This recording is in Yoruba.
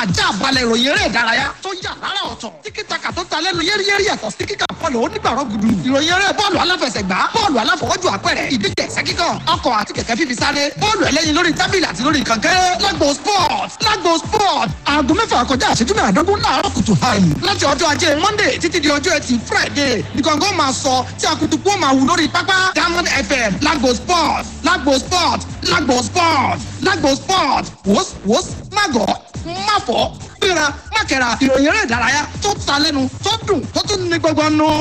ajá balẹ̀ ìròyìn eré ìdárayá tó yà lára ọ̀tọ̀ tí kìtàkà tó ta lẹ́nu yéríyérí yàtọ̀ sí kíkà bọ́ọ̀lù onígbàrọ̀ gudu ìròyìn eré bọ́ọ̀lù aláfẹsẹ̀gbá bọ́ọ̀lù aláfọwọ́jù àpẹẹrẹ ìdíje ẹ̀sẹ́ kíkàn ọkọ̀ àti kẹ̀kẹ́ fífi sáré bọ́ọ̀lù ẹlẹ́yin lórí tábìlì àti lórí kànkẹ́ lágbo sport lágbo sport aago mẹ́fà kọjá ìṣẹ́jú mẹ́àdógún láàárọ̀ kùtù hàn láti ọjọ́ ajé monday títí di ọjọ́ ẹtì friday nìkàngó máa sọ tí akutuku ó máa wù lórí pápá diamond fm lágbo sport lágbo sport lágbo sport lágbo sport wòs wòs mágọ̀ máfọ̀ gbéra mákẹ́ra ìròyìn eré ìdárayá tó ta lẹ́nu tó dùn tó tún ní gbọ́gbọ́n nù.